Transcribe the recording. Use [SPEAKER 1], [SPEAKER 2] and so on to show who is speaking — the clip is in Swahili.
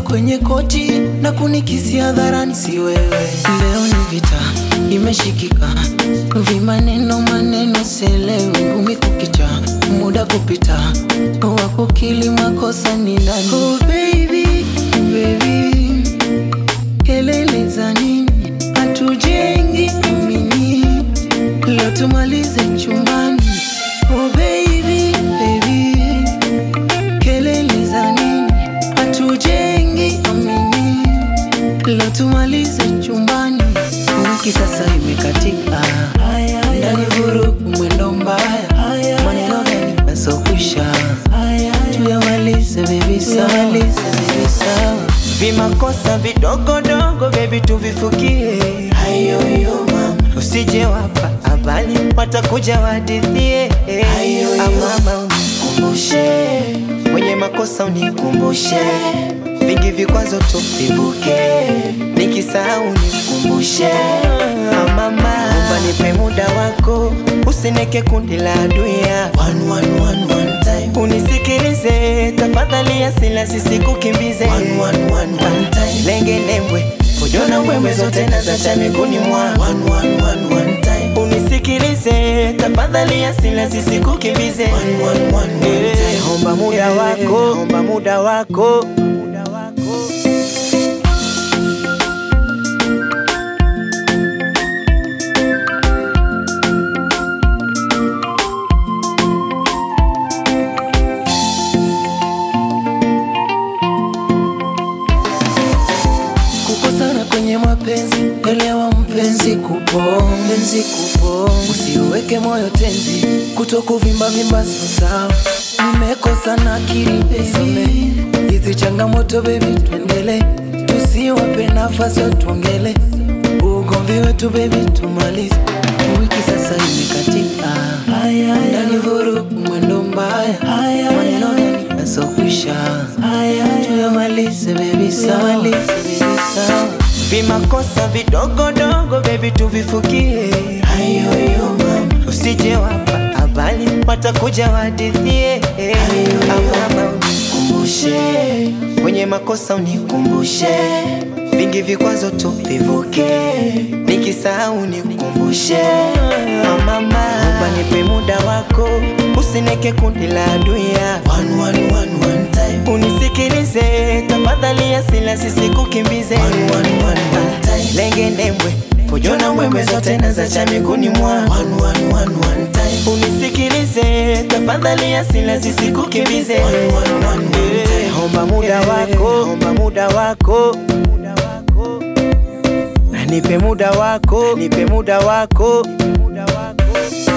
[SPEAKER 1] kwenye koti na kunikisi hadharani, si wewe. Leo ni vita imeshikika, vimaneno maneno selewi, ngumi kukicha, muda kupita, wakukili makosa ni nani? Oh baby, baby, kelele za nini? Hatujengi amini, leo tumalize chumbani. Oh baby, baby, kelele za nini? Hatujengi amini, leo tumalize chumbani. Wiki sasa imekatika, ndani vurugu, mwendo mbaya, maneno gani yasokwisha? Tuyamalize baby, tuyamalize baby, sawa.
[SPEAKER 2] Vimakosa vidogodogo baby tuvifukie,
[SPEAKER 1] Hayoyo mama,
[SPEAKER 2] usije wapa habari watakuja wadithie.
[SPEAKER 1] Ayoyo.
[SPEAKER 2] Amama unikumbushe, mwenye makosa unikumbushe, vingi vikwazo tuvivuke, nikisahau unikumbushe. Amama omba nipe muda wako, usineke kundi la adui yako.
[SPEAKER 1] one one one one time,
[SPEAKER 2] Unisikilize tafadhali, asila sisikukimbize.
[SPEAKER 1] one one one one time,
[SPEAKER 2] Lenge lembwe kujona mbwembwe zote na zacha miguuni mwa
[SPEAKER 1] one one one one time.
[SPEAKER 2] Unisikilize tafadhali, asila sisikukimbize.
[SPEAKER 1] One, one, one, one
[SPEAKER 2] Eh,
[SPEAKER 1] time.
[SPEAKER 2] Omba muda
[SPEAKER 1] Eh,
[SPEAKER 2] wako, omba muda wako.
[SPEAKER 1] Kukosana kwenye mapenzi, elewa mpenzi, kupo mpenzi, kupo usiweke moyo tenzi, kuto kuvimba vimba sio sawa. Nimekosa na akili baby, hizi changamoto baby, tuendele, tusiwape nafasi watuongele, ugomvi wetu baby, tumalize. Wiki sasa imekatika, ndani vurugu, mwendo mbaya, maneno gani yasokwisha? Tuyamalize baby, sawa, baby, sawa.
[SPEAKER 2] Vimakosa vidogodogo baby tuvifukie,
[SPEAKER 1] Hayoyo mama,
[SPEAKER 2] usije wapa habari watakuja wadithie. Amama unikumbushe, kwenye makosa unikumbushe, vingi vikwazo tuvivuke, nikisahau unikumbushe. Amama omba nipe muda wako, usineke kundi la adui yako.
[SPEAKER 1] one one one one time,
[SPEAKER 2] Unisikilize tafadhali, asila sisikukimbize.
[SPEAKER 1] one one one one time,
[SPEAKER 2] Lenge nembwe kujona mbwembwe zote na zacha miguuni mwa
[SPEAKER 1] one one one one time,
[SPEAKER 2] Unisikilize tafadhali, asila sisikukimbize.
[SPEAKER 1] one one one one time.
[SPEAKER 2] Eh, Omba muda wako, omba muda wako, nipe muda wako, nipe muda wako.